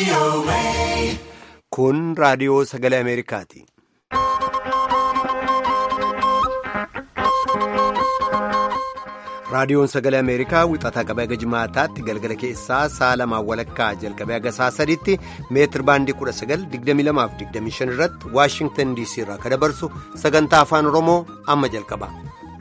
Kun raadiyoo sagalee Ameerikaati. Raadiyoon sagalee Ameerikaa wixataa qabee haga jimaataatti galgala keessaa sa'a lamaan walakkaa jalqabee haga sa'a sadiitti meetir baandii 19,2225 irratti Waashingtan DC irraa kan dabarsu sagantaa afaan Oromoo amma jalqaba.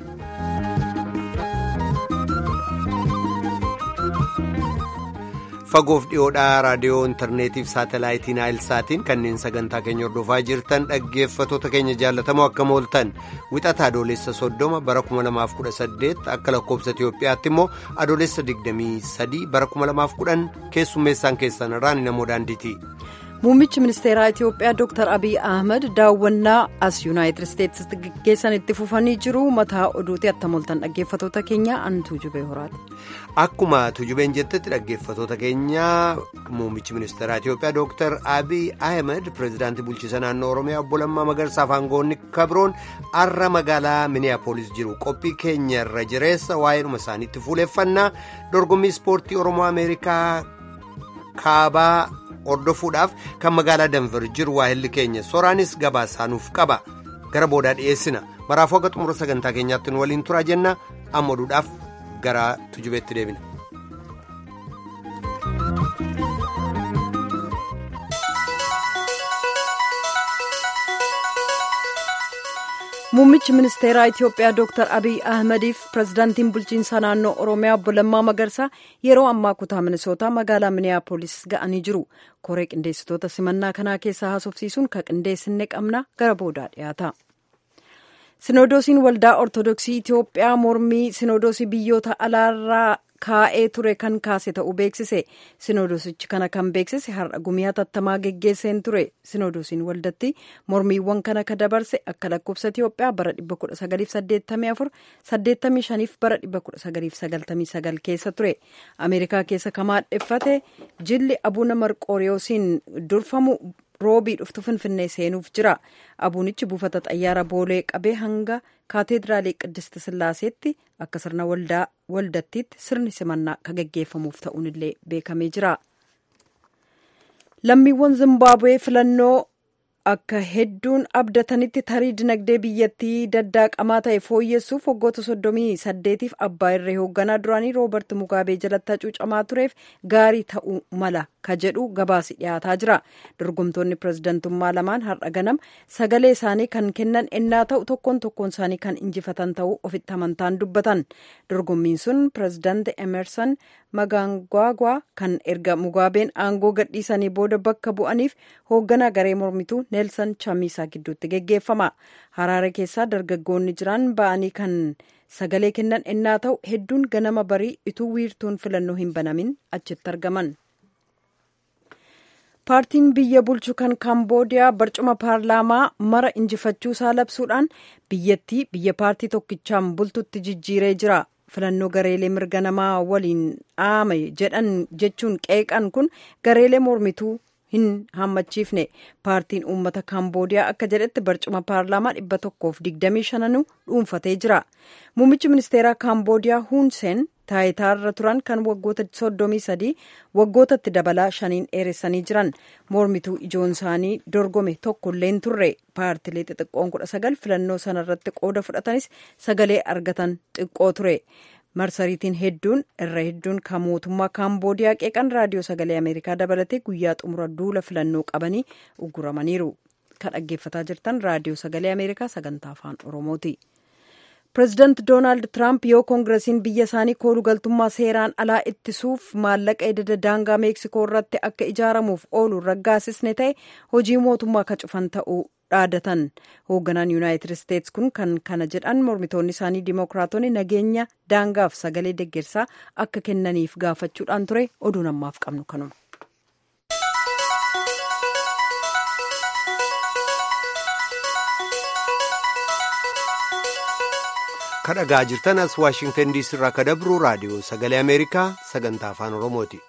Fagoof dhiyoodhaa raadiyoo intarneetiif saatalaayitiin naayilsaatiin kanneen sagantaa keenya hordofaa jirtan dhaggeeffatoota keenya jaallatamoo akkam ooltan wixata adoolessa soddoma bara 2018 akka lakkoobsa Itiyoophiyaatti immoo adoolessa 23 bara 2010 keessummeessaan keessan irraan namoo daandiiti. Muummichi ministeeraa Itiyoophiyaa Dr. Abiy Ahmed daawwannaa as Yuunaayitid Isteetsitti gaggeessan itti fufanii jiru mataa oduuti attam ooltan dhaggeeffatoota keenya an tuujubee horaati. Akkuma tuujubeen jettetti dhaggeeffatoota keenya muummichi ministeeraa Itiyoophiyaa Dr. Abiy Ahmed pireezidaantii bulchiisa naannoo Oromiyaa obbo Lammaa Magarsaa fi aangoonni kabroon har'a magaalaa Miniyaapolis jiru qophii keenya irra jireessa waa'eedhuma isaaniitti fuuleffannaa dorgommii ispoortii Oromoo Ameerikaa kaabaa. hordofuudhaaf kan magaalaa danver jiru waahilli keenya soraanis gabaasaanuuf qaba gara boodaa dhiyeessina maraafuu akka xumura sagantaa keenyaatti nu waliin turaa jenna amma oduudhaaf gara tujubeetti deebina. Muummichi ministeeraa Itiyoophiyaa Dr. Abiy Ahmediif pirezidaantiin bulchiinsa naannoo Oromiyaa obbo Lammaa Magarsaa yeroo ammaa kutaa Minisootaa magaalaa Miniyaapolis ga'anii jiru. Koree qindeessitoota simannaa kanaa keessaa haasofsiisuun kan qindeessinne qabna gara boodaa dhiyaata. Sinodoosiin waldaa Ortodoksii Itiyoophiyaa mormii sinodoosii biyyoota alaarraa kaa'ee ture kan kaase ta'uu beeksise sinodoosichi kana kan beeksise har'a gumii hatattamaa geggeesseen ture sinodoosiin waldatti mormiiwwan kana ka dabarse akka lakkoofsa Itiyoophiyaa bara 1984 85 bara 1999 keessa ture Ameerikaa keessa ka maadheffate jilli abuna marqooriyoosiin durfamu roobii dhuftu finfinnee seenuuf jira abuunichi buufata xayyaara boolee qabee hanga kaateediraalee qiddist sillaaseetti akka sirna waldattiitti sirni simannaa ka gaggeeffamuuf ta'uun illee beekamee jira lammiiwwan zimbaabuwee filannoo akka hedduun abdatanitti tarii dinagdee biyyattii daddaaqamaa ta'e fooyyessuuf waggoota soddomii saddeetiif abbaa irree hoogganaa duraanii roobert mugaabee jalatti hacuucamaa tureef gaarii ta'uu mala ka jedhu gabaasi dhiyaataa jira dorgomtoonni pirezidantummaa lamaan har'a ganam sagalee isaanii kan kennan ennaa ta'u tokkoon tokkoon isaanii kan injifatan ta'uu ofitti amantaan dubbatan dorgommiin sun pirezidaanti emerson magaangwaagwaa kan erga mugaabeen aangoo gadhiisanii booda bakka bu'aniif hoogganaa garee mormituu neelsan chamiisaa gidduutti geggeeffama haraare keessaa dargaggoonni jiran ba'anii kan sagalee kennan ennaa ta'u hedduun ganama barii ituu wiirtuun filannoo hin banamin achitti argaman. paartiin biyya bulchu kan kaamboodiyaa barcuma paarlaamaa mara injifachuu isaa labsuudhaan biyyattii biyya paartii tokkichaan bultutti jijjiiree jira filannoo gareelee mirga namaa waliin dhaame jedhan jechuun qeeqan kun gareelee mormituu hin hammachiifne paartiin uummata kaamboodiyaa akka jedhetti barcuma paarlaamaa dhibba tokkoof digdamii shananu dhuunfatee jira muummichi ministeeraa kaamboodiyaa huunseen taayitaarra turan kan waggoota soddomii sadii waggootatti dabalaa shaniin dheeressanii jiran mormituu ijoon isaanii dorgome tokkollee hin turre paartilee xixiqqoon kudha sagal filannoo sanarratti qooda fudhatanis sagalee argatan xiqqoo ture marsariitiin hedduun irra hedduun kan mootummaa kaamboodiyaa qeeqan raadiyoo sagalee ameerikaa dabalatee guyyaa xumura duula filannoo qabanii uguramaniiru kan dhaggeeffataa jirtan raadiyoo sagalee ameerikaa sagantaa afaan oromooti. pireezidaanti doonaald tiraamp yoo koongiresiin biyya isaanii koolugaltummaa seeraan alaa ittisuuf maallaqa ededa daangaa meeksikoo irratti akka ijaaramuuf oolu raggaasisne ta'e hojii mootummaa ka cufan ta'uu dhaadatan hoogganaan yuunaayitid isteetsi kun kan kana jedhan mormitoonni isaanii dimookiraatonni nageenya daangaaf sagalee deggersaa akka kennaniif gaafachuudhaan ture oduu namaaf qabnu kanuma. kadhagaa jirtan as waashingtan diisii irraa ka dabru raadiyoo sagalee ameerikaa sagantaa afaan oromooti.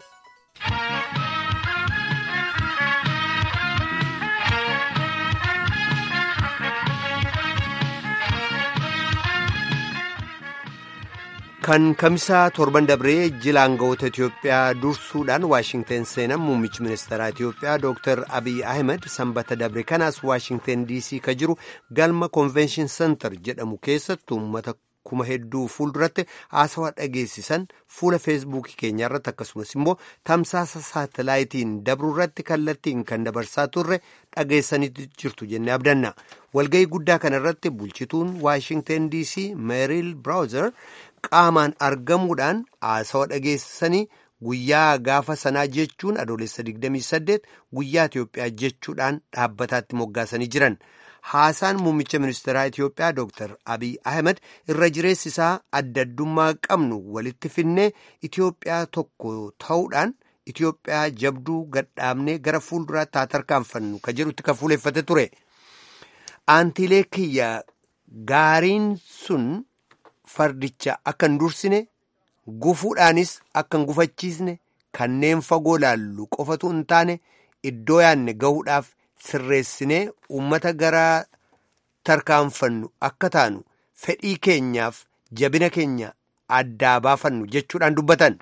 kan kamisaa torban dabree jila aangawoota Itoophiyaa dursuudhaan Waashingteen seenan muummichi ministeeraa Itoophiyaa Dr. Abiy Ahmed sanbata dabre kanaas Waashingteen DC ka jiru galma Convention Center jedhamu keessatti uummata kuma hedduu fuulduratti haasawaa dhageessisan fuula feesbuukii keenya irratti akkasumas immoo tamsaasa saatalaayitiin dabruu irratti kallattiin kan dabarsaa turre dhageessanitti jirtu jennee abdanna. Walga'ii guddaa kana irratti bulchituun Waashingteen DC Meeril Braawuzer qaamaan argamuudhaan haasawaa dhageessisanii guyyaa gaafa sanaa jechuun adoolessa 28 guyyaa Itoophiyaa jechuudhaan dhaabbataatti moggaasanii jiran. Haasaan muummicha ministeeraa Itoophiyaa Dr. Abiy Ahmed irra jireessi isaa adda addummaa qabnu walitti finnee Itoophiyaa tokko ta'uudhaan Itoophiyaa jabduu gadhaabnee gara fuulduraatti haa tarkaanfannu ka jedhutti kan fuuleeffate ture. Aantiilee kiyya gaariin sun fardicha akka hin dursine gufuudhaanis akka hin gufachiisne kanneen fagoo laallu qofatu hin taane iddoo yaanne gahuudhaaf sirreessinee uummata gara tarkaanfannu akka taanu fedhii keenyaaf jabina keenya addaa baafannu jechuudhaan dubbatan.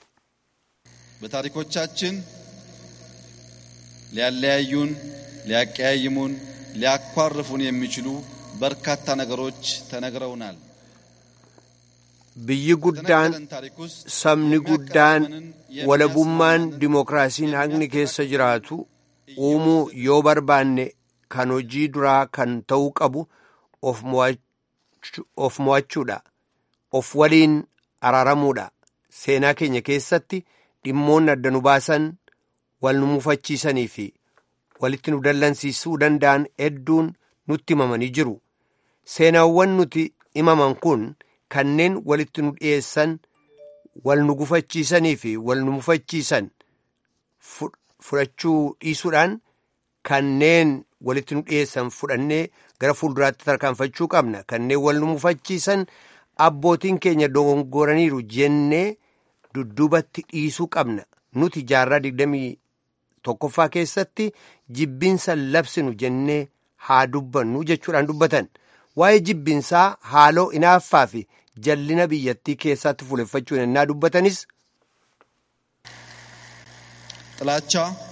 በታሪኮቻችን ሊያለያዩን፣ ሊያቀያይሙን፣ ሊያኳርፉን የሚችሉ በርካታ ነገሮች ተነግረውናል። biyyi guddaan sabni guddaan walabummaan dimookiraasiin haqni keessa jiraatu uumuu yoo barbaanne kan hojii duraa kan ta'uu qabu of mo'achuudha of waliin araaramuudha seenaa keenya keessatti dhimmoonni adda nu baasan wal nu mufachiisanii fi walitti nu dallansiisuu danda'an hedduun nutti himamanii jiru seenaawwan nuti himaman kun kanneen walitti nu dhiyeessan wal nu gufachiisanii fi wal nu mufachiisan fudhachuu dhiisuudhaan kanneen walitti nu dhiyeessan fudhannee gara fuulduraatti tarkaanfachuu qabna kanneen wal nu mufachiisan abbootiin keenya dogongoraniiru jennee dudduubatti dhiisuu qabna nuti jaarraa digdamii tokkoffaa keessatti jibbinsa labsinu jennee haa dubbannu jechuudhaan dubbatan. waa'ee jibbinsaa haaloo inaaffaa fi jallina biyyattii keessatti fuuleffachuun ennaa dubbatanis. ጥላቻ፣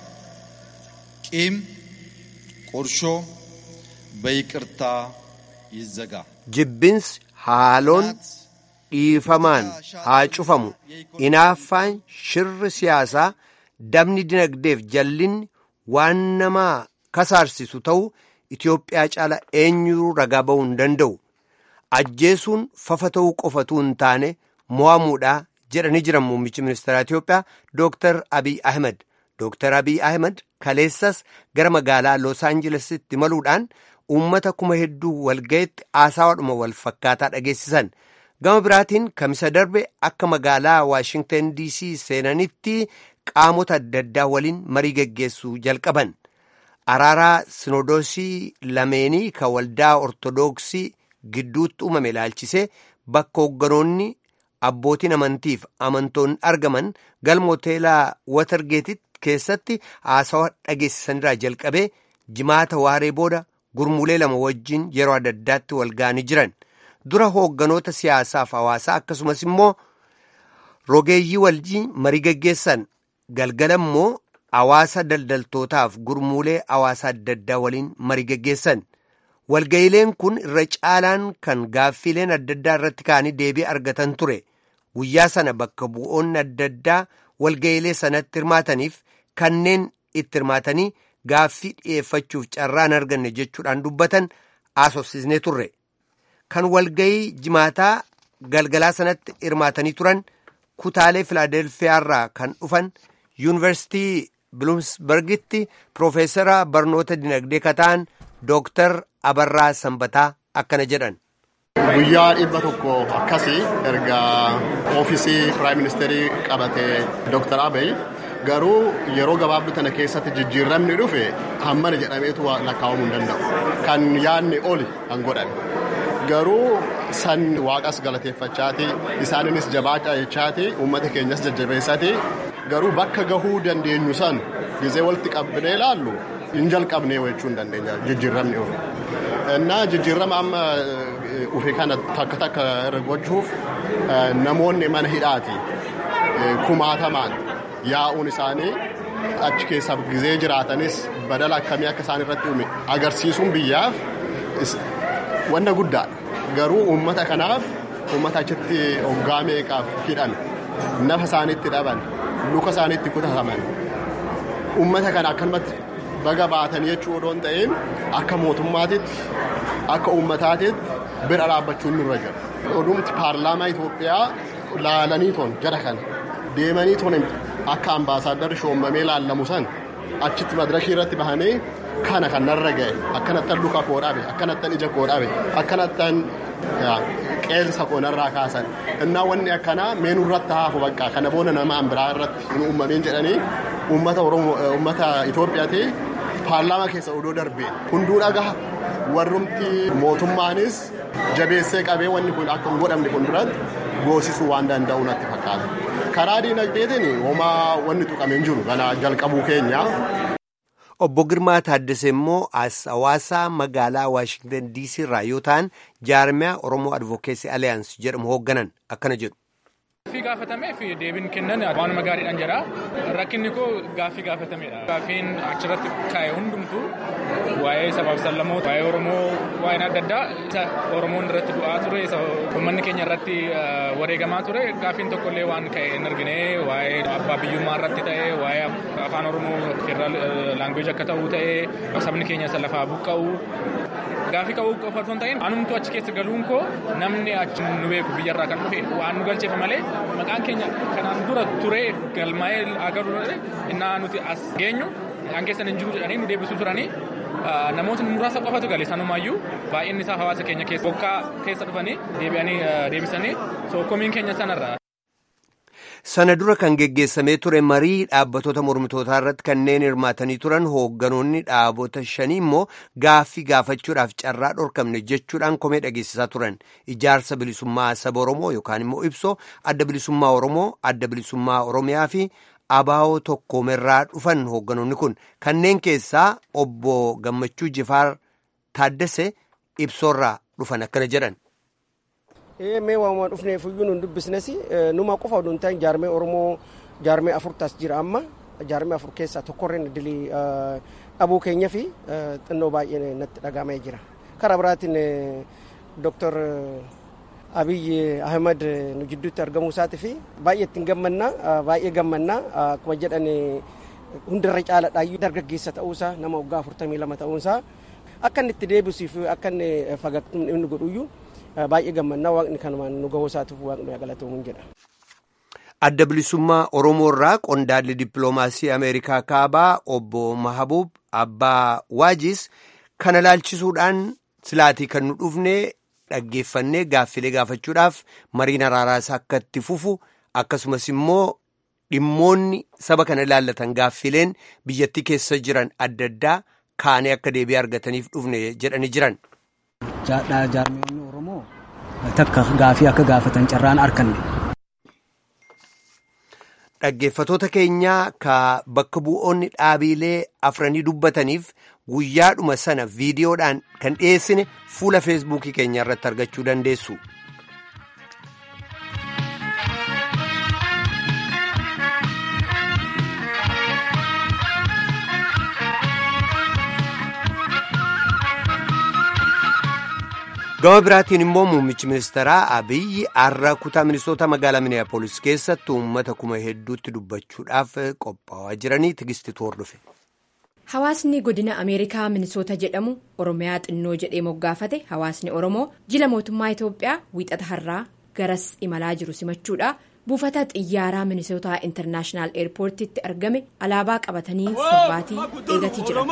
ቂም፣ ቁርሾ በይቅርታ ይዘጋ። jibbinsi haaloon dhiifamaan haa cufamu inaaffaan shirri siyaasaa dabni dinagdeef jallinni waan namaa kasaarsisu ta'u. Itoophiyaa caala eenyuu ragaa ba'uu hin danda'u ajjeesuun fafa ta'uu qofatu hin taane mo'amuudha jedhanii jiran muummichi ministeeraa Itoophiyaa Dr. Abiy Ahmed. Dr. Abiy Ahmed kaleessas gara magaalaa Los Aangelesitti imaluudhaan uummata kuma hedduu walgayetti haasawaadhuma wal fakkaataa dhageessisan. Gama biraatiin kamisa darbe akka magaalaa Waashingteen DC seenanitti qaamota adda addaa waliin marii geggeessuu jalqaban. araaraa sinodoosii lameenii ka waldaa ortodoksii gidduutti uumame ilaalchisee bakka hoogganoonni abbootiin amantiif amantoonni argaman galma hoteelaa watargeetit keessatti haasawaa dhageessisanirraa jalqabee jimaata waaree booda gurmuulee lama wajjin yeroo adda addaatti wal ga'anii jiran dura hoogganoota siyaasaaf hawaasaa akkasumas immoo rogeeyyii wajjin marii geggeessan galgala immoo hawaasa daldaltootaaf gurmuulee hawaasa adda addaa waliin marii geggeessan walga'ileen kun irra caalaan kan gaaffiileen adda addaa irratti ka'anii deebii argatan ture guyyaa sana bakka bu'oonni adda addaa walga'ilee sanatti hirmaataniif kanneen itti hirmaatanii gaaffii dhi'eeffachuuf carraa hin arganne jechuudhaan dubbatan haasofsisnee turre kan walga'ii jimaataa galgalaa sanatti hirmaatanii turan kutaalee filaadelfiyaarraa kan dhufan yuunivarsitii biluumsbergitti piroofeesara barnoota dinagdee kataan dooktar abarraa sanbataa akkana jedhan. guyyaa dhibba tokko akkasii erga oofisii piraayim ministeerii qabate dooktar abiy garuu yeroo gabaabduu tana keessatti jijjiiramni dhufe hammana jedhameetu lakkaa'amuu hin danda'u kan yaadni oli kan godhan garuu san waaqas galateeffachaati isaaninis jabaachaa jechaati uummata keenyas jajjabeessati garuu bakka gahuu dandeenyu san gizee walitti qabnee ilaallu hin jalqabnee jechuu hin dandeenya jijjiiramni dhufe. Innaa jijjiirama amma ufe kana takka takka gochuuf namoonni mana hidhaati kumaatamaan yaa'uun isaanii achi keessa gizee jiraatanis badala akkamii akka isaan irratti uume agarsiisuun biyyaaf wanna guddaadha. Garuu uummata kanaaf uummata achitti hoggaa meeqaaf hidhan nafa isaaniitti dhaban luka isaaniitti kutataman uummata kana akkanumatti baga baatan jechuu odoo hin ta'in akka mootummaatitti akka uummataatitti bira dhaabbachuun nurra jira. Odumti paarlaamaa Itoophiyaa laalanii toon jara kana deemanii toon akka ambaasaadarri shoommamee laallamu san achitti madarashii irratti bahanii kana kan narra ga'e akkanattan luka koo dhabe akkanattan ija koo dhabe akkanattan qeensa koo narraa kaasan innaa wanni akkanaa meenurratti haafu bakka kana booda nama biraa irratti hin uumameen jedhanii uummata oromoo uummata Itoophiyaati paarlaamaa keessa odoo darbee hunduu dhagaha warrumti mootummaanis jabeessee qabee wanni kun akka hin godhamne kun duratti goosisuu waan danda'u natti fakkaata. Karaa diinagdeetiin homaa wanni tuqame hin jiru kana jalqabuu keenya. Obbo Girmaa Taaddasee immoo as hawaasaa magaalaa Waashingtan DC irraa yoo ta'an jaarmiyaa Oromoo Advokeessi Aliyaans jedhamu hoogganan akkana jedhu. Gaaffii gaafatamee fi deebiin kennan waanuma gaariidhaan jira. Rakkinni koo gaaffii gaafatameedha. Gaaffiin achirratti kaa'e hundumtu waa'ee sabaaf sallamoota, waa'ee Oromoo, waa'een adda addaa isa Oromoon irratti du'aa ture, isa uummanni keenya irratti wareegamaa ture. Gaaffiin tokkollee waan ka'e hin argine waa'ee abbaa biyyummaa irratti ta'e, waa'ee afaan Oromoo federaal laanguweej akka ta'uu ta'e, sabni keenya isa lafaa buqqa'u. Gaaffii qabuu qofa osoo hin ta'in anumtu achi keessa galuun koo namni achi nu beeku biyyarraa kan dhufe waan nu galcheefa malee maqaan keenya kanaan dura turee galmaa'ee agarru innaa nuti as geenyu maqaan keessan hin jiru jedhanii nu deebisuu turanii namoota muraasa qofatu gale sanumaayyuu baay'inni isaa hawaasa keenya keessa bokkaa keessa dhufanii deebi'anii deebisanii sookomiin keenya sanarra. Sana dura kan geggeessamee ture marii dhaabbattoota mormitootaa irratti kanneen hirmaatanii turan hoogganoonni dhaabota shanii immoo gaaffii gaafachuudhaaf carraa dhorkamne jechuudhaan komee dhageessisaa turan. Ijaarsa bilisummaa saba Oromoo yookaan immoo ibsoo adda bilisummaa Oromoo, adda bilisummaa Oromiyaa fi abaa'oo tokkoomerraa dhufan hoogganoonni kun kanneen keessaa obbo Gammachuu Jifaar Taaddasee ibsoorraa dhufan akkana jedhan. mee waamuma dhufneef iyyuu nun dubbisnes numa qofa oduu hin ta'in jaarmee oromoo jaarmee afur tas jira amma jaarmee afur keessaa tokkorreen dilii dhabuu keenya fi xinnoo baay'ee natti dhagamee jira karaa biraatiin dooktar abiyyi ahmed nu jidduutti argamuu isaatii fi baay'ee ittiin gammannaa baay'ee gammannaa akkuma jedhan hundarra caaladhaayyuu dargaggeessa ta'uusaa nama waggaa afurtamii lama ta'uusaa akka inni itti deebisuuf akka inni fagatu inni godhuyyuu baay'ee gammannaa waaqni kanumaan nu gahuu isaatiif waaqni galatoomuu jedha. Adda bilisummaa Oromoo irraa qondaalli dippiloomaasii Ameerikaa kaabaa obbo Mahabuub Abbaa Waajis kana laalchisuudhaan silaatii kan nu dhufne dhaggeeffannee gaaffilee gaafachuudhaaf mariin araaraas akka itti fufu akkasumas immoo dhimmoonni saba kana ilaallatan gaaffileen biyyattii keessa jiran adda addaa kaanee akka deebii argataniif dhufne jedhanii jiran. jaarmiyoonni oromoo takka gaafii akka gaafatan carraan arkanne. Dhaggeeffatoota keenyaa ka bakka bu'oonni dhaabilee afranii dubbataniif guyyaadhuma sana viidiyoodhaan kan dhiyeessine fuula feesbuukii keenya irratti argachuu dandeessu. gama biraatiin immoo muummichi ministeeraa abiyyi har'a kutaa ministoota magaalaa miniyaapolis keessatti uummata kuma hedduutti dubbachuudhaaf qophaa'aa jiranii tigistitu hordofe. Hawaasni godina Ameerikaa Minisoota jedhamu Oromiyaa xinnoo jedhee moggaafate hawaasni Oromoo jila mootummaa Itoophiyaa wiixata har'aa garas imalaa jiru simachuudha. buufata xiyyaaraa minisootaa intarnaashinaal eerpoortiitti argame alaabaa qabatanii sirbaatii eegatii jiran.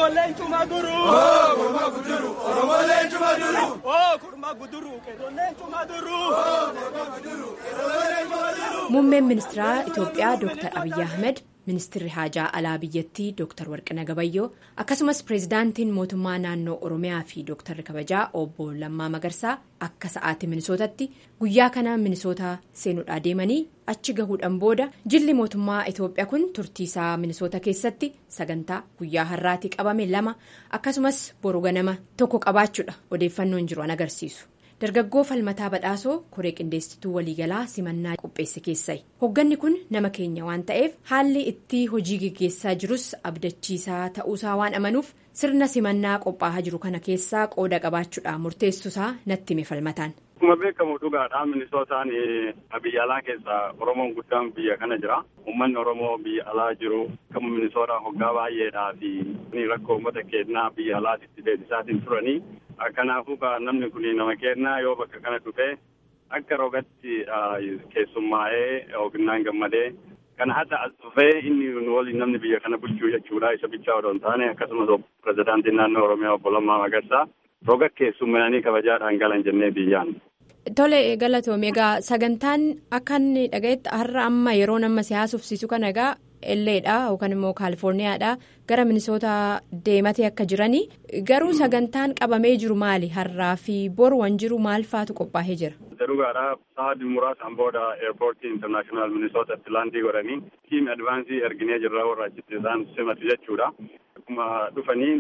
muummeen ministeeraa itoophiyaa dr abiyyi ahmed ministirri haajaa alaa biyyattii dr warqina gabayyoo akkasumas pireezidaantiin mootummaa naannoo oromiyaa fi dr kabajaa obbo lammaa magarsaa akka sa'aatii minisootatti guyyaa kana minisootaa seenuudhaa deemanii achi gahuudhaan booda jilli mootummaa itoophiyaa kun turtiisaa minisoota keessatti sagantaa guyyaa har'aatii qabame lama akkasumas boru ganama tokko qabaachuudha odeeffannoon jiru an agarsiisu dargaggoo falmataa badhaasoo koree qindeessituu waliigalaa simannaa qopheesse keessayi hogganni kun nama keenya waan ta'eef haalli itti hojii geggeessaa jirus abdachiisaa ta'uusaa waan amanuuf sirna simannaa qophaa'aa jiru kana keessaa qooda qabaachuudhaan murteessuusaa natti hime falmataan. Akkuma beekamu dhugaadha minisootaan biyya alaa keessa Oromoon guddaan biyya kana jira. Uummanni Oromoo biyya alaa jiru kan minisootaa hoggaa baay'eedhaa fi rakkoo uummata keenyaa biyya alaatitti deebisaatiin turanii. Kanaafuu namni kun nama keenyaa yoo bakka kana dhufee akka rogatti keessummaa'ee oginnaan gammadee kana hadda as dhufee inni waliin namni biyya kana bulchuu jechuudha isa bichaa odoo hin taane akkasumas pirezidaantiin naannoo Oromiyaa obbo Lammaa Magarsaa roga keessummaanii kabajaadhaan galan jennee biyyaan. Tole galatoom egaa sagantaan akka inni dhaga'etti har'a amma yeroo nama siyaasufsiisu kana egaa Elleedha yookaan immoo Kaalifoorniyaadha gara minisoota deematee akka jiranii garuu sagantaan qabamee jiru maali har'aa fi boru waan jiru maal faatu qophaa'ee jira. Dhugaadha sa'aatii muraasaan booda eerpoortii intarnaashinaal minisootatti laandii godhanii tiim advaansii erginee jirra warra achitti isaan simatu jechuudha. Akkuma dhufanii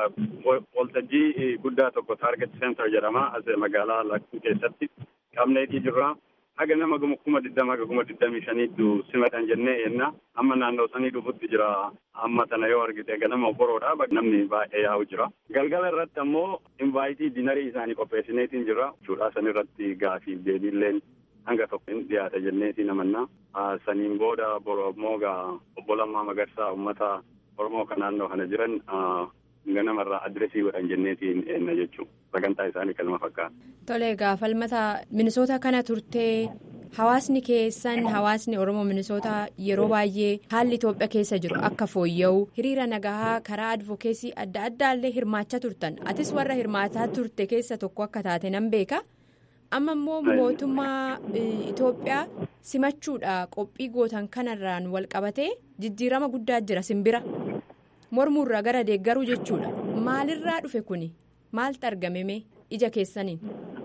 waltajjii guddaa tokko taarget seentar jedhama as magaalaa lakkuu keessatti qabneetii jirra. Haga nama kuma digdama haga kuma digdamii shaniitu simatan jennee yenna amma naannoo sanii dhufutti jira amma tana yoo argite ganama boroodha namni baay'ee yaa'u jira. Galgala irratti ammoo invaayitii dinarii isaanii qopheessineetiin jira. Jechuudha san irratti gaafii deebiilleen hanga tokko hin dhiyaata jenneetiin amanna. Saniin booda boroo ammoo gaa obbo Lammaa Magarsaa uummata Oromoo kan naannoo kana jiran ganamarraa adresii godhan jenneetiin eenna jechuudha. Sagantaa isaanii kanuma fakkaata. Tole egaa falmata minisoota kana turtee hawaasni keessan hawaasni Oromoo minisoota yeroo baay'ee haalli Itoophiyaa keessa jiru akka fooyya'u hiriira nagahaa karaa advokeesii adda addaallee hirmaachaa turtan atis warra hirmaataa turte keessa tokko akka taate nan beeka. Amma immoo mootummaa Itoophiyaa simachuudha qophii gootan kanarraan wal qabatee jijjiirama guddaa jira simbira. mormuurraa gara deeggaruu jechuudha maalirraa dhufe kuni maaltu argameme ija keessaniin.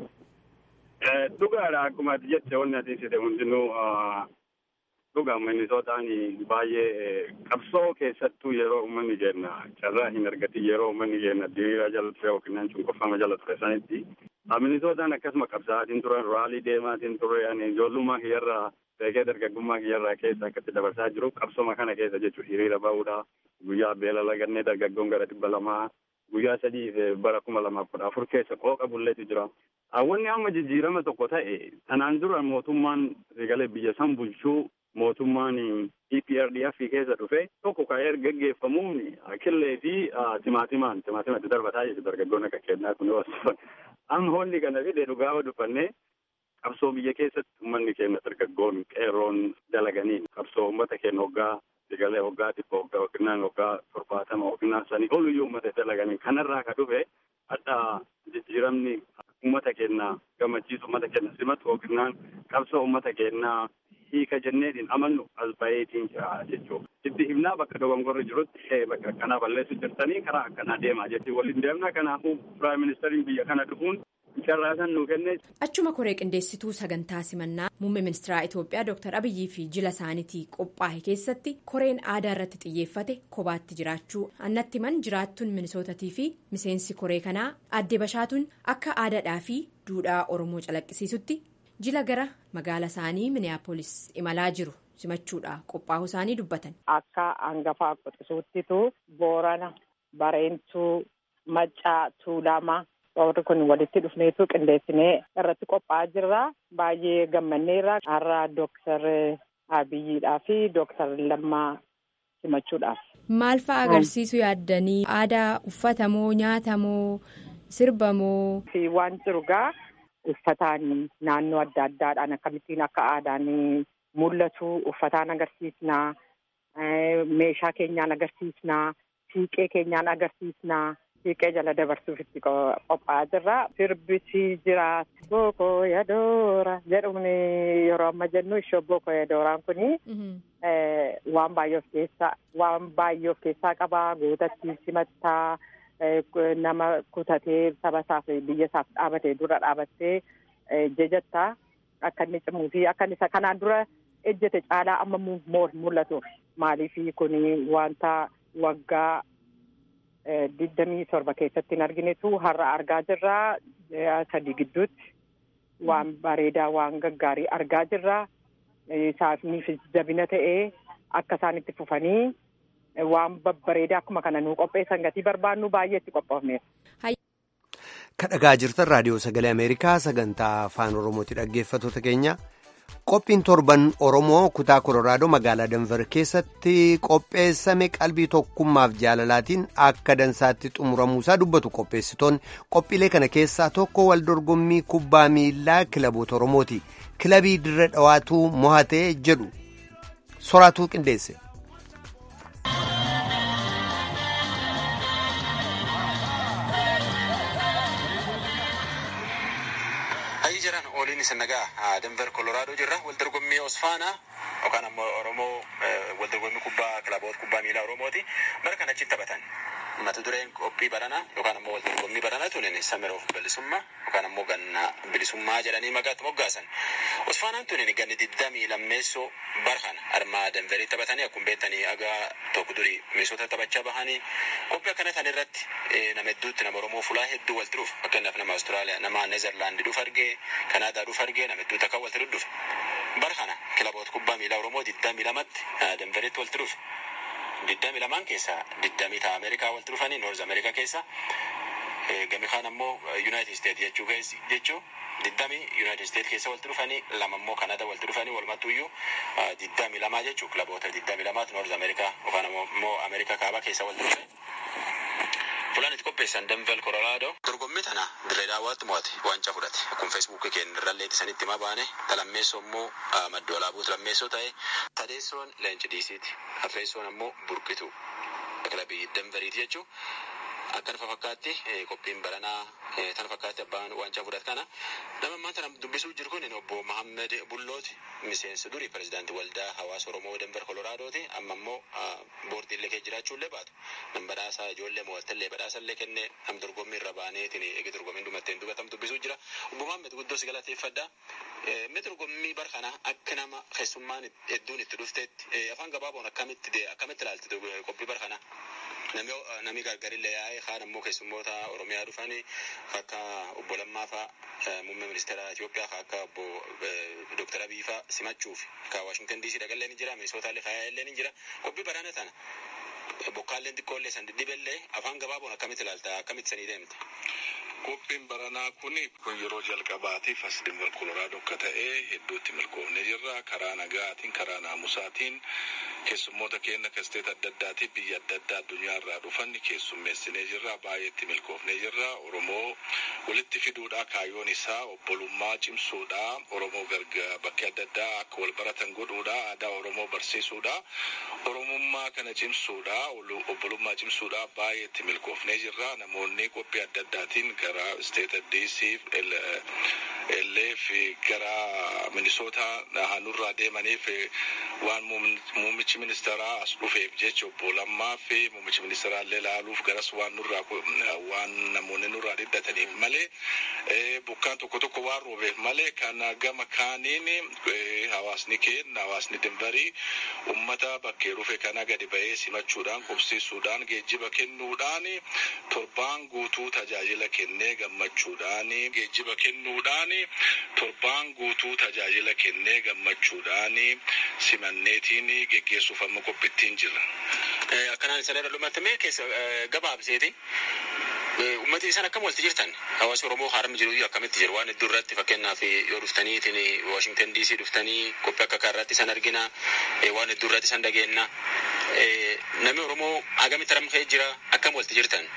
Dhugaadha akkuma ati jette wanni ati ibsite hundinuu dhugaa minisootaan baay'ee qabsoo keessattuu yeroo uummanni jenna carraa hin argatin yeroo uummanni jenna diriiraa jala ture yookiin cunqurfama jala ture sanitti minisootaan akkasuma qabsaatiin turan raalii deemaatiin ture ijoollummaa kiyyarraa beekee dargaggummaa kiyyarraa keessa akkatti dabarsaa jiru qabsoma kana keessa jechuudha hiriira ba'uudha guyyaa beela lagannee dargaggoon gara dhibba lamaa guyyaa sadii bara kuma lamaaf kudha afur keessa qooqa bulleetu jira. Wanni amma jijjiirama tokko ta'e kanaan dura mootummaan sagalee biyya san bulchuu mootummaan EPRDF keessa dhufe tokko ka'ee gaggeeffamuun killee fi timaatimaan timaatimatti darbataa jechuudha dargaggoon akka kennaa kun amma honni kana fide dhugaa dubbannee qabsoo biyya keessatti uummanni keenya dargaggoon qeerroon dalaganiin qabsoo uummata keenya hoggaa sagalee hoggaa dhibba hoggaa yookiin hoggaa torbaatama yookiin sanii oluyyuu uummata dalaganiin kanarraa ka dhufe adda jijjiiramni uummata keenya gammachiisu uummata keenya simatu yookiin qabsoo uummata keenya hiika jenneetiin amannu as baheetiin jira jechuudha. Itti himnaa bakka dogongorri jirutti bakka akkanaa balleessu jirtanii karaa akkanaa deemaa jechuudha. Waliin deemna kanaafuu piraayim ministeriin biyya kana dhufuun carraasan nu kenne. Achuma koree qindeessituu sagantaa simannaa muummee ministeeraa Itoophiyaa Dr. Abiyyii fi jila isaaniitii qophaa'e keessatti koreen aadaa irratti xiyyeeffate kophaatti jiraachuu annatti himan jiraattuun minisootatii fi miseensi koree kanaa adde bashaatuun akka aadaadhaa fi duudhaa Oromoo calaqqisiisutti jila gara magaala isaanii miniyaapolis imalaa jiru simachuudha qophaa'uu isaanii dubbatan. Akka hangafaa qoxisuuttitu boorana bareentuu maccaa tuulamaa. Warri kun walitti dhufneetu qindeessinee irratti qophaa'aa jirra. Baay'ee gammanneerra. Har'a Dooktar Abiyyiidhaa fi Dooktar Lammaa simachuudhaaf. Maal fa'a agarsiisu yaaddanii aadaa uffatamoo nyaatamoo sirbamoo. Waan jiru gaa uffataan naannoo adda addaadhaan akkamittiin akka aadaan mul'atu uffataan agarsiisnaa meeshaa keenyaan agarsiisnaa siiqee keenyaan agarsiisnaa. Siiqee jala dabarsuuf itti qophaa'aa jirra. Sirbisi jira. Booko yadoora jedhuun yeroo amma jennu ishee booko yadooraan kuni waan baay'ee of keessaa waan baay'ee of keessaa qaba. Gootatti simattaa nama kutatee saba isaaf biyya isaaf dhaabatee dura dhaabattee jajattaa akka inni cimuu fi akka inni isa kanaan dura ejjete caalaa amma mul'atuuf maaliif kuni wanta waggaa. digdamii torba keessatti hin arginetu har'a argaa jirra sadii gidduutti waan bareedaa waan gaggaarii argaa jirra. Isaaniif jabina ta'ee akka isaan itti fufanii waan babbareedaa akkuma kana nuu qopheessan gatii barbaannu baay'eetti qophoofneef. Kadhagaa jirtan raadiyoo sagalee Ameerikaa sagantaa afaan Oromooti dhaggeeffattoota keenya. Qophiin torban Oromoo kutaa Koloraadoo magaalaa Danver keessatti qopheessame qalbii tokkummaaf jaalalaatiin akka dansaatti xumuramuusaa dubbatu qopheessitoonni qophiilee kana keessaa tokko wal dorgommii kubbaa miilaa kilaboota Oromooti. Kilabii dirra dhawaatuu mohatee jedhu soraatuu qindeesse. Ooliin isin nagaa Denver Koloraadoo jirra. Waldorgommii Osfaanaa yookaan ammoo Oromoo waldorgommii kubbaa kilaboota kubbaa miilaa Oromooti. Bara kana achitti taphatan. Mata dureen qophii baranaa yookaan ammoo waldorgommii baranaa tunin samiroof bilisummaa yookaan ammoo ganna bilisummaa jedhanii maqaatti moggaasan. Osfaanaan tunin ganni digdamii lammeessoo bara kana armaa Denverii taphatanii akkuma beektanii agaa tokko durii misoota taphachaa bahanii qophii akkana tan irratti nama hedduutti nama Oromoo fulaa hedduu walitti dhufu fakkeenyaaf nama Awustiraaliyaa nama Neezerlaandi dhufu argee Kanaadaa dhufu argee nama hedduutu akka walitti dhufu. Bara kana kilaboota kubbaa miilaa Oromoo digdamii lamatti Denveritti walitti dhufu. Digdamii lamaan keessaa digdamii ta'a Ameerikaa walitti dhufanii Noorz Ameerikaa keessa gami kaan ammoo Yuunaayitid Isteet jechuu jechuu digdamii Yuunaayitid Isteet keessa walitti dhufanii lama ammoo Kanaadaa walitti dhufanii walumattuu iyyuu digdamii lamaa jechuu kilaboota digdamii lamaatu Noorz Ameerikaa yookaan ammoo Ameerikaa kaabaa keessa walitti dhufanii. Fulaan itti qopheessan Denver Koloraadoo. Dorgommii tana dirree daawwaatti mo'ate waancaa fudhate. Akkuma feesbuukii keenya irrallee isanitti himaa baane talammeessoo immoo madda walaabuutu lammeessoo ta'e tadeessoon leenci diisiiti. Afreessoon ammoo burqitu kilabii Denveriiti jechuun. Akkana fakkaatti qophiin baranaa tana fakkaatti abbaan waancaa fudhate kana nama ammaa tana dubbisuu jiru kun obbo Mahammed Bullooti miseensa durii pirezidaantii waldaa hawaasa Oromoo Denver Koloraadooti amma immoo boordiilee kee jiraachuullee baatu nam badhaasaa ijoollee mo'attellee badhaasallee kennee nam dorgommii irra baaneetiin eegi dorgommiin dhumatteen dubbatamu dubbisuu jira obbo Mahammed guddoo si galateeffadha. Inni dorgommii bara kana akka nama keessummaan hedduun itti dhufteetti afaan gabaaboon akkamitti akkamitti ilaalti qophii bara kana. Nami gargarillee yaa'ee kaan ammoo keessummoota Oromiyaa dhufanii akka obbo Lammaa fa'aa muummee ministeera Itoophiyaa akka obbo Dooktar Abiy fa'aa simachuuf akka Waashingtan DC dhaqallee ni jira Minisootallee faayaallee ni jira qophii baraana tana bokkaalleen xiqqoollee san diddiballee afaan gabaaboon akkamitti ilaalta akkamitti sanii deemte. Qophiin baranaa kun kun yeroo jalqabaatiif as Denver Koloraadoo akka ta'e hedduutti milkoofne jirra karaa nagaatiin karaa naamusaatiin keessummoota keenya kasteet adda addaatiif biyya adda addaa addunyaa irraa dhufan keessummeessinee jirra baay'eetti milkoofne jirra Oromoo walitti fiduudha kaayyoon isaa obbolummaa cimsuudha Oromoo gargaa bakka adda addaa akka wal baratan godhuudha aadaa Oromoo barsiisuudha Oromummaa kana cimsuudha obbolummaa cimsuudha baay'eetti milkoofne jirra namoonni qophii adda addaatiin gara isteeta diisiif illee fi gara minisoota naannurraa deemaniif waan muummichi ministeeraa as dhufeef jecha obbo Lammaa fi muummichi ministeeraa illee ilaaluuf garas waan nurraa waan namoonni nurraa dhidhataniif malee bokkaan tokko tokko waan roobeef malee kan gama kaaniin hawaasni keenya hawaasni dinbarii ummata bakkee dhufe kana gadi ba'ee simachuudhaan qubsiisuudhaan geejjiba kennuudhaan torbaan guutuu tajaajila kennee gammachuudhaan geejjiba kennuudhaan torbaan guutuu tajaajila kennee gammachuudhaan simanneetiin geggeessuuf amma qophittiin jira. Akkanaan isa dhadhalumatti mee keessa gabaabseeti. Uummatni isaan akkam walitti jirtan hawaasa Oromoo haaramni jiru akkamitti jiru waan hedduu irratti fakkeenyaaf yoo dhuftaniitiin Waashingtan DC dhuftanii qophii akka kanarratti isaan argina waan hedduu irratti isaan dhageenna. Namni Oromoo hagamitti ramkee jira akkam walitti jirtan.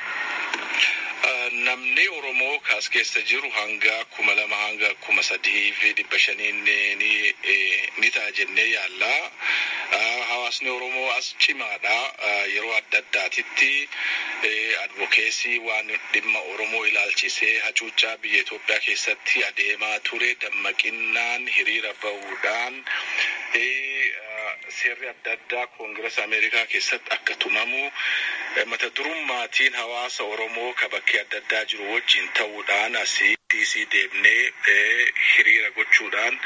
Namni Oromoo kaas keessa jiru hanga kuma lama hanga kuma sadii fi dhibba shaniin ni ta'a jennee yaalla. Hawaasni Oromoo as cimaadha. Yeroo adda addaatitti advokeesii waan dhimma Oromoo ilaalchisee hacuuccaa biyya Itoophiyaa keessatti adeemaa ture dammaqinaan hiriira bahuudhaan seerri adda addaa koongirasa Ameerikaa keessatti akka tumamu mata durummaatiin hawaasa Oromoo ka bakkee adda addaa jiru wajjin ta'uudhaan asii DC deemnee hiriira gochuudhaan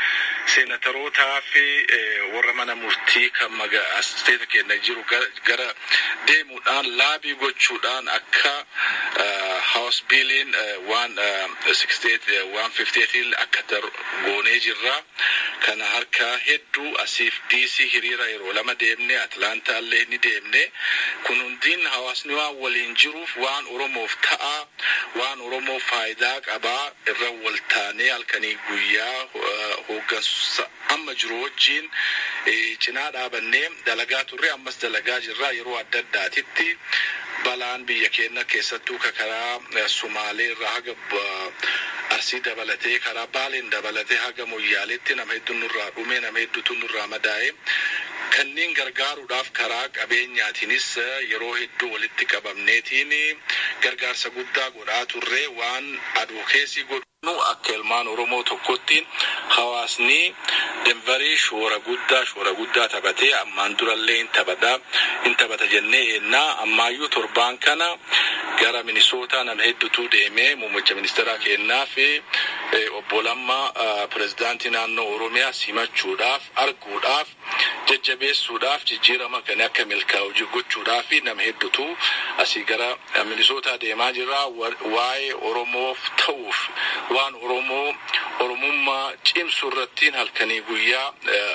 seenatarootaa fi warra mana murtii kan isteeta keenya jiru gara deemuudhaan laabii gochuudhaan akka haus biiliin waan waan fifteetiin akka goonee jirra. Kana harka hedduu asiif diisii hiriira yeroo lama deemne Atlaantaa illee ni deemne. Kun hundiin hawaasni waan waliin jiruuf waan Oromoof ta'a waan Oromoof faayidaa qabaa irra wal taanee halkanii guyyaa hooggansa amma jiru wajjin cinaa dhaabannee dalagaa turre ammas dalagaa jirra yeroo adda addaatitti balaan biyya keenya keessattuu karaa Sumaalee irraa haga arsii dabalatee karaa baaleen dabalatee haga moyyaaleetti nama hedduun nurraa dhume nama hedduutu nurraa madaa'e. Kanneen gargaaruudhaaf karaa qabeenyaatiinis yeroo hedduu walitti qabamneetiin gargaarsa guddaa godhaa turre waan advokeesii godhu akka ilmaan Oromoo tokkotti hawaasni denverii shoora guddaa shoora guddaa taphatee ammaan durallee hin taphata hin taphata jennee eennaa ammaayyuu torbaan kana gara minisootaa nama hedduutu deemee muummicha ministeeraa kennaa fi obbo Lammaa pirezidaantii naannoo Oromiyaa simachuudhaaf arguudhaaf jajjabeessuudhaaf jijjiirama kan akka milkaa'u gochuudhaaf nama hedduutu asii gara minisootaa deemaa jira waa'ee Oromoof ta'uuf waan Oromoo Oromummaa cimsu irratti halkanii guyyaa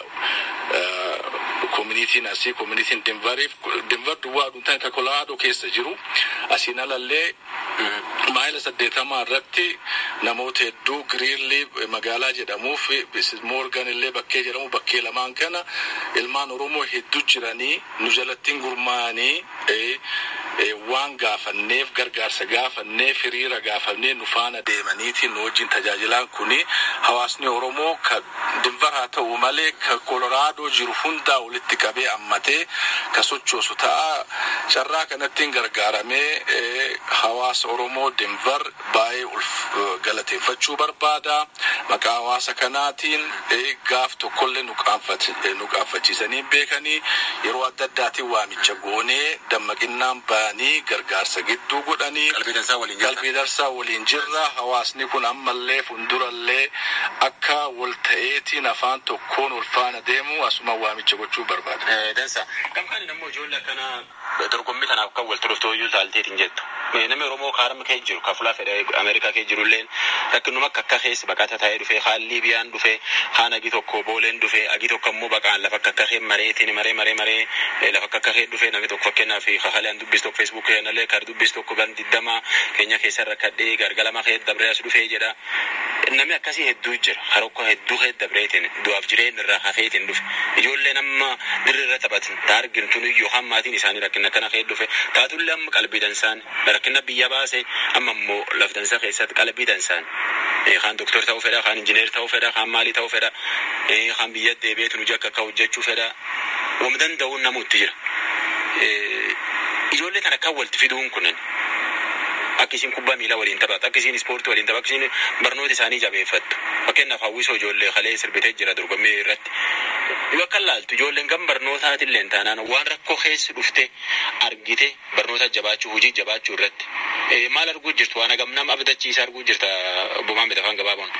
koominitiin asii koominitiin Denveriif Denver duwwaa aduuntaan kan Koloraadoo keessa jiru asiin alallee maayila saddeetamaa irratti namoota hedduu giriirlii magaalaa jedhamuuf moorgan illee bakkee jedhamu bakkee lamaan kana ilmaan Oromoo hedduu jiranii nu jalattiin gurmaa'anii waan gaafanneef gargaarsa gaafanneef hiriira gaafannee nu faana deemaniitiin nu wajjin tajaajilaan kuni hawaasni Oromoo ka Denver haa ta'u malee ka Koloraadoo jiru hundaa walitti qabee ammatee ka sochoosu ta'a. Carraa kanattiin gargaaramee hawaasa Oromoo Denver baay'ee galateeffachuu barbaada. Maqaa hawaasa kanaatiin gaaf tokkollee nu qaanfachiisanii beekanii yeroo adda addaatiin waamicha goonee dammaqinnaan ba'anii gargaarsa gidduu godhanii qalbii darsaa waliin jirra. Hawaasni kun ammallee fuuldurallee akka wal ta'eetiin afaan tokkoon wal faana deemu asuma waamicha gochuu barbaada. Dansa. Kam kan immoo ijoollee akkanaa dorgommii kanaaf kan walitti dhuftoo iyyuu taalteetiin jettu. Namni Oromoo kaarama kee jiru ka fulaa fedha Ameerikaa kee jiru illeen rakkinuma akka akka keessa baqata ta'ee dhufe haan Liibiyaan dhufe haan agi tokko booleen dhufe agi tokko immoo baqaan lafa akka akka kee mareetiin maree maree maree lafa akka akka kee dhufe namni tokko fakkeenyaaf haalaan dubbis tokko feesbuuk keenyallee kar dubbis tokko gan diddama keenya keessa rakkadhee gargalama kee dabree as dhufee jedha. Namni akkasii hedduu jira harokko hedduu kee dabreetiin du'aaf jireenya irraa hafeetiin dhufe ijoollee nama dirree irra taphatan taargin tun yookaan maatiin isaanii rakkina akkana kee dhufe taatullee amma qalbii dansaan rakkina biyya baase amma immoo laftansa keessatti qalbii dansaan kaan doktor ta'uu fedha kaan injineer ta'uu fedha kaan maalii ta'uu fedha kaan biyya deebi'eetu nu jakka akka hojjechuu fedha wam danda'uun namuutti jira. Ijoollee kana kan walitti fiduun kunin akka isin kubbaa miilaa waliin taphatu akka isin ispoortii waliin taphatu akka isin barnoota isaanii jabeeffattu fakkeenyaaf hawwisoo ijoollee kalee sirbitee jira dorgommii irratti yoo akka laaltu ijoolleen kan barnootaatillee taanaan waan rakkoo keessa dhufte argite barnoota jabaachuu hojii jabaachuu irratti maal arguu jirtu waan hagam nama abdachiisa arguu jirta bumaan bitafaan gabaaboon.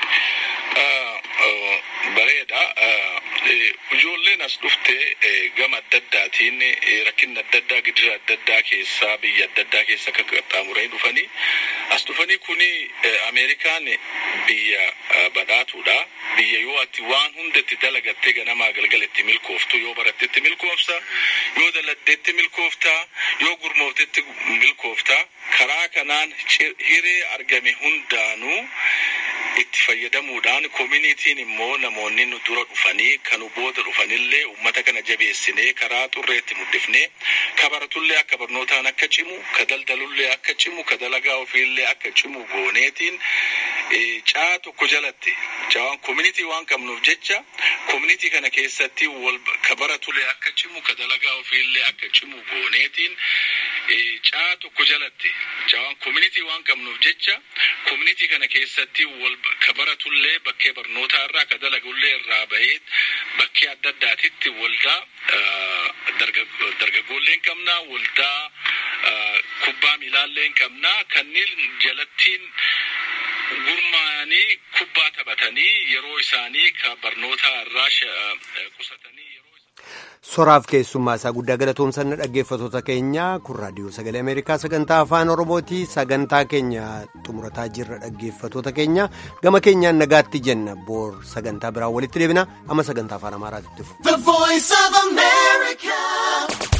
Bareeda. Ijoolleen as dhufte gama adda addaatiin rakkinni adda addaa gidira adda addaa keessaa biyya adda addaa keessa akka qaxxaamuranii dhufanii as dhufanii kuni Ameerikaan biyya badhaatuudha. Biyya yoo ati waan hundatti dalagattee ganamaa galgaletti milkooftu yoo barattetti milkoofta yoo daladdeetti milkoofta yoo gurmooftetti milkoofta karaa kanaan hiree argame hundaanuu itti fayyadamuudhaan koominitiin immoo namoonni nu dura dhufanii kan booda dhufanillee uummata kana jabeessinee karaa xurreetti muddifnee ka baratullee akka barnootaan akka cimu ka daldalullee akka cimu ka dalagaa ofiillee akka cimu gooneetiin caa tokko jalatti caawaan koominitii waan qabnuuf jecha koominitii kana keessatti wal ka baratullee akka cimu ka dalagaa ofiillee akka cimu gooneetiin caa tokko jalatti caawaan koominitii waan qabnuuf jecha koominitii kana keessatti wal ka baratullee bakkee barnootaa irraa ka dalagullee irraa bahee bakkee adda addaatitti waldaa dargaggoolee hin qabna waldaa kubbaa miilaallee hin qabna kanneen jalattiin gurmaa'anii kubbaa taphatanii yeroo isaanii ka barnoota irraa qusatanii. soraaf keessummaa isaa guddaa galatoomsanna dhaggeeffatoota keenya kun raadiyoo sagalee ameerikaa sagantaa afaan oromooti sagantaa keenya xumurataa jirra dhaggeeffatoota keenya gama keenyaan nagaatti jenna boor sagantaa biraan walitti deebina amma sagantaa afaan amaaraatti dhufu.